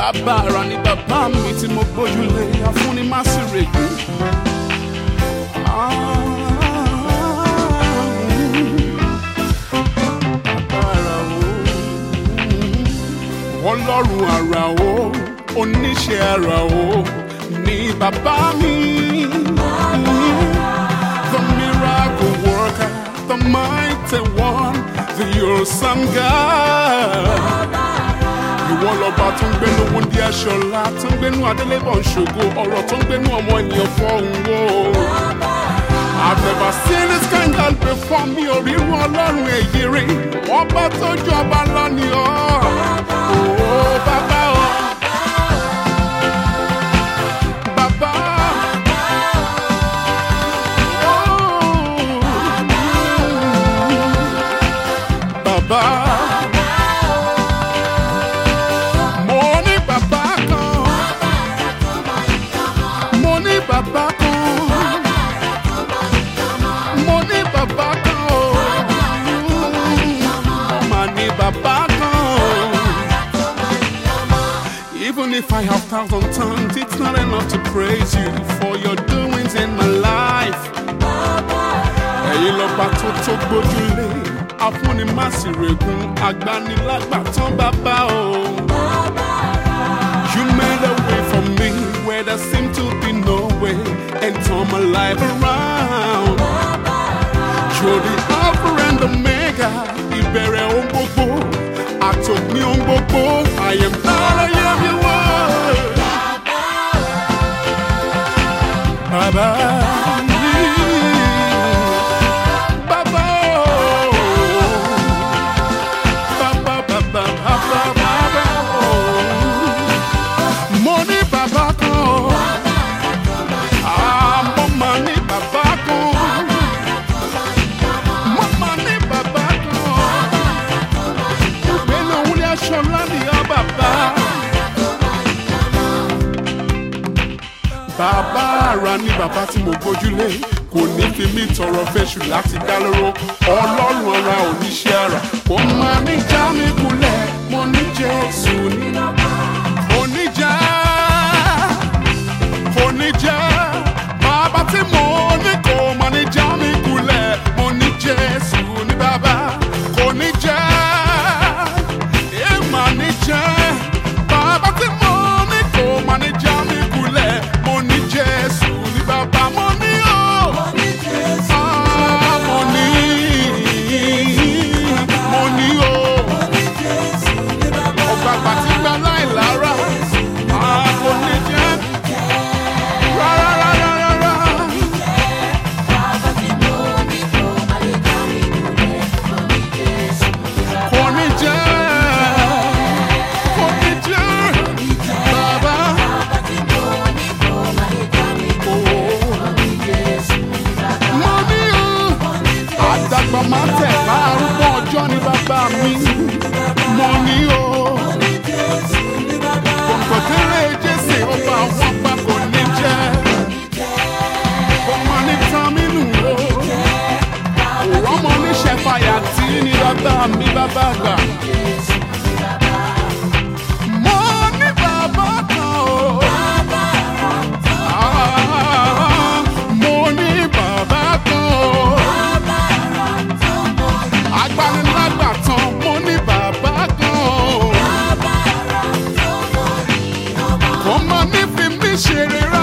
bàbá ara ni bàbá mi tí mo gbójúlé afúnni má sì règùn. ọlọ́run àrà o oníṣẹ́ àrà o ni bàbá mi. The miracle worker, the mighty one, the awesome God. Ìwọ lọ́ba tó ń gbénu wúndí aṣọ́lá tó ń gbénu adélébọ̀ ń ṣògo ọ̀rọ̀ tó ń gbénu ọmọ ènìyàn fọ́hùn o. I've never seen this kind God before mi ò rí irú ọlọ́run èyí rí. Ọba tó jọba lọ ni ọ́. Oh, bàbá o. Bàbá. Oh. Bàbá. Mo ní bàbá kan. Mo ní bàbá kan. Mo ní bàbá kan o. Mo mà ní bàbá kan. Even if I have thousand tongues, it's not enough to praise you for your doings in my life. Ẹ̀yin lọ́ba tó tó gbójúlé, afúnimásìrègùn, agbanilágbàtàn bàbá o. You made a way for me where there seemed to be no way and turn my life around. You're the Alpha and Omega, ìbẹ̀rẹ̀ ohun gbogbo, àtòpin ohun gbogbo. I am not a young you were. Bàbá mi. Bàbá o. Bàbá, bàbá, bàbá, bàbá o. Mo ní bàbá kan o. Ah, mo mà ní bàbá kan. Mo mà ní bàbá kan. Ìgbélu wúlé aṣọ láti ọ bàbá. Bàbá ara ní bàbá tí mo gbójúlé. Kò ní fi mí tọrọ fẹ́ṣù láti dá lóró. Ọlọ́run ara oníṣẹ́ ara. Kò máa ní já mi kulẹ̀. Mo ní Jésù nínú. Mo ní já oníjà bàbá tí mo ní kò mọ ní já mi kulẹ̀ mo ní jésù ní bàbá kò ní jẹ́ ẹ mà ní jẹ́ bàbá tí mo ní kò mọ ní já mi kulẹ̀ mo ní jésù ní bàbá mo ní o. Ah, mo ní mo ní o ọgbà pàtí gbà láì lára Ah, kò ní jẹ́ rárá rárá rárá. Kò ní jẹ́, kò ní jẹ́, bàbá. Mo ní o, àdàgbà máa tẹ̀ láàrúgbó ọjọ́ ní bàbá mi. Mo ní o, kòkòtẹ́rẹ́ jésè ọba àwọn pa kò ní jẹ́. Ọmọ ní Tàmínú o, òwò ọmọ oníṣẹ́ fàyà tí ní bàbá mi bàbá gbà. Mo ní bàbá kan o. Ah, Mo ní bàbá kan o. Agbanilágbàtàn, mo ní bàbá kan o. Kò mọ ní fi mí ṣeré rárá.